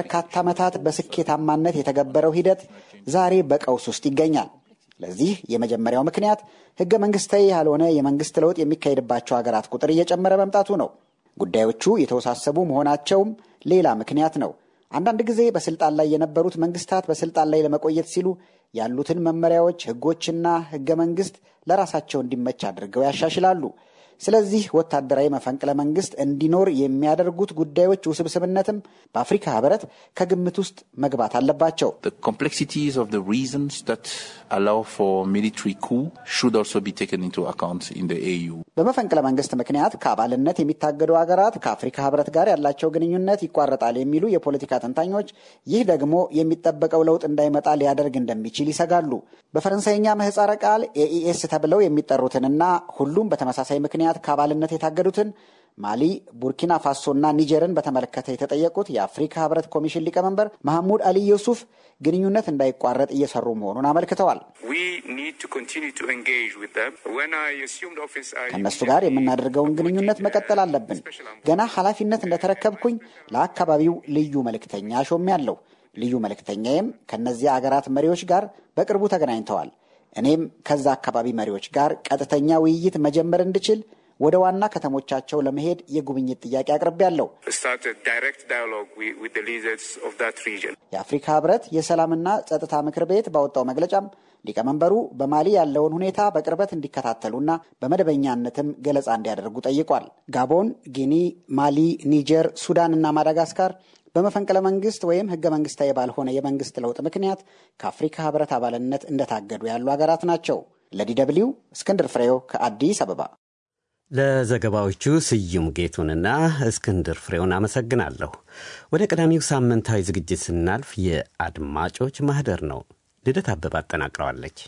ለበርካታ ዓመታት በስኬታማነት የተገበረው ሂደት ዛሬ በቀውስ ውስጥ ይገኛል። ለዚህ የመጀመሪያው ምክንያት ህገ መንግስታዊ ያልሆነ የመንግስት ለውጥ የሚካሄድባቸው ሀገራት ቁጥር እየጨመረ መምጣቱ ነው። ጉዳዮቹ የተወሳሰቡ መሆናቸውም ሌላ ምክንያት ነው። አንዳንድ ጊዜ በስልጣን ላይ የነበሩት መንግስታት በስልጣን ላይ ለመቆየት ሲሉ ያሉትን መመሪያዎች፣ ህጎችና ህገ መንግስት ለራሳቸው እንዲመች አድርገው ያሻሽላሉ። ስለዚህ ወታደራዊ መፈንቅለ መንግስት እንዲኖር የሚያደርጉት ጉዳዮች ውስብስብነትም በአፍሪካ ህብረት ከግምት ውስጥ መግባት አለባቸው። በመፈንቅለ መንግስት ምክንያት ከአባልነት የሚታገዱ ሀገራት ከአፍሪካ ህብረት ጋር ያላቸው ግንኙነት ይቋረጣል የሚሉ የፖለቲካ ተንታኞች፣ ይህ ደግሞ የሚጠበቀው ለውጥ እንዳይመጣ ሊያደርግ እንደሚችል ይሰጋሉ። በፈረንሳይኛ ምህፃረ ቃል ኤኢኤስ ተብለው የሚጠሩትንና ሁሉም በተመሳሳይ ምክንያት ከአባልነት የታገዱትን ማሊ፣ ቡርኪና ፋሶና ኒጀርን በተመለከተ የተጠየቁት የአፍሪካ ህብረት ኮሚሽን ሊቀመንበር መሐሙድ አሊ ዩሱፍ ግንኙነት እንዳይቋረጥ እየሰሩ መሆኑን አመልክተዋል። ከእነሱ ጋር የምናደርገውን ግንኙነት መቀጠል አለብን። ገና ኃላፊነት እንደተረከብኩኝ ለአካባቢው ልዩ መልእክተኛ ሾሜያለሁ። ልዩ መልእክተኛዬም ከእነዚያ አገራት መሪዎች ጋር በቅርቡ ተገናኝተዋል። እኔም ከዛ አካባቢ መሪዎች ጋር ቀጥተኛ ውይይት መጀመር እንድችል ወደ ዋና ከተሞቻቸው ለመሄድ የጉብኝት ጥያቄ አቅርቤያለሁ። የአፍሪካ ህብረት የሰላምና ጸጥታ ምክር ቤት ባወጣው መግለጫም ሊቀመንበሩ በማሊ ያለውን ሁኔታ በቅርበት እንዲከታተሉና በመደበኛነትም ገለጻ እንዲያደርጉ ጠይቋል። ጋቦን፣ ጊኒ፣ ማሊ፣ ኒጀር፣ ሱዳን እና ማዳጋስካር በመፈንቅለ መንግስት ወይም ህገ መንግስታዊ ባልሆነ የመንግስት ለውጥ ምክንያት ከአፍሪካ ህብረት አባልነት እንደታገዱ ያሉ ሀገራት ናቸው። ለዲ ደብልዩ እስክንድር ፍሬው ከአዲስ አበባ። ለዘገባዎቹ ስዩም ጌቱንና እስክንድር ፍሬውን አመሰግናለሁ። ወደ ቀዳሚው ሳምንታዊ ዝግጅት ስናልፍ የአድማጮች ማህደር ነው። ልደት አበባ አጠናቅረዋለች።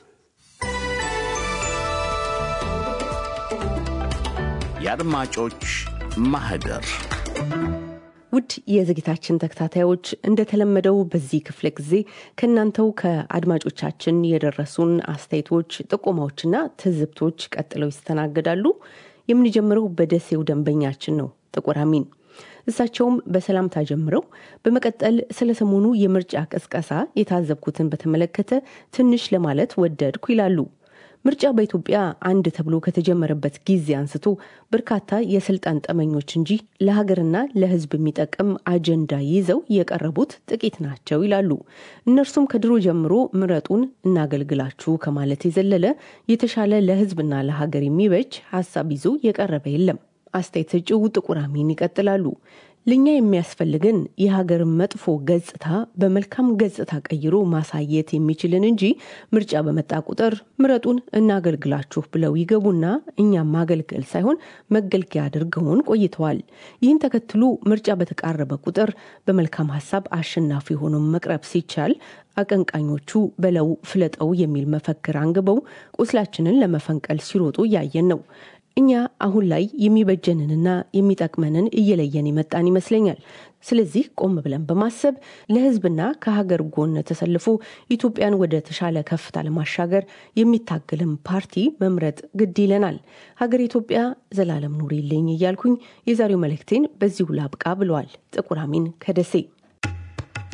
የአድማጮች ማህደር ውድ የዝግታችን ተከታታዮች እንደተለመደው በዚህ ክፍለ ጊዜ ከእናንተው ከአድማጮቻችን የደረሱን አስተያየቶች፣ ጥቆማዎችና ትዝብቶች ቀጥለው ይስተናገዳሉ። የምንጀምረው በደሴው ደንበኛችን ነው፣ ጥቁር አሚን። እሳቸውም በሰላምታ ጀምረው በመቀጠል ስለ ሰሞኑ የምርጫ ቅስቀሳ የታዘብኩትን በተመለከተ ትንሽ ለማለት ወደድኩ ይላሉ። ምርጫ በኢትዮጵያ አንድ ተብሎ ከተጀመረበት ጊዜ አንስቶ በርካታ የስልጣን ጠመኞች እንጂ ለሀገርና ለሕዝብ የሚጠቅም አጀንዳ ይዘው የቀረቡት ጥቂት ናቸው ይላሉ። እነርሱም ከድሮ ጀምሮ ምረጡን እናገልግላችሁ ከማለት የዘለለ የተሻለ ለሕዝብና ለሀገር የሚበጅ ሀሳብ ይዞ የቀረበ የለም። አስተያየት ሰጪው ጥቁር አሚን ይቀጥላሉ። ለእኛ የሚያስፈልገን የሀገርን መጥፎ ገጽታ በመልካም ገጽታ ቀይሮ ማሳየት የሚችልን እንጂ ምርጫ በመጣ ቁጥር ምረጡን እናገልግላችሁ ብለው ይገቡና እኛም ማገልገል ሳይሆን መገልገያ አድርገውን ቆይተዋል። ይህን ተከትሎ ምርጫ በተቃረበ ቁጥር በመልካም ሀሳብ አሸናፊ ሆኖ መቅረብ ሲቻል አቀንቃኞቹ በለው ፍለጠው የሚል መፈክር አንግበው ቁስላችንን ለመፈንቀል ሲሮጡ እያየን ነው። እኛ አሁን ላይ የሚበጀንንና የሚጠቅመንን እየለየን የመጣን ይመስለኛል። ስለዚህ ቆም ብለን በማሰብ ለሕዝብና ከሀገር ጎን ተሰልፎ ኢትዮጵያን ወደ ተሻለ ከፍታ ለማሻገር የሚታገልም ፓርቲ መምረጥ ግድ ይለናል። ሀገር ኢትዮጵያ ዘላለም ኑሪልኝ እያልኩኝ የዛሬው መልእክቴን በዚሁ ላብቃ ብለዋል ጥቁር አሚን ከደሴ።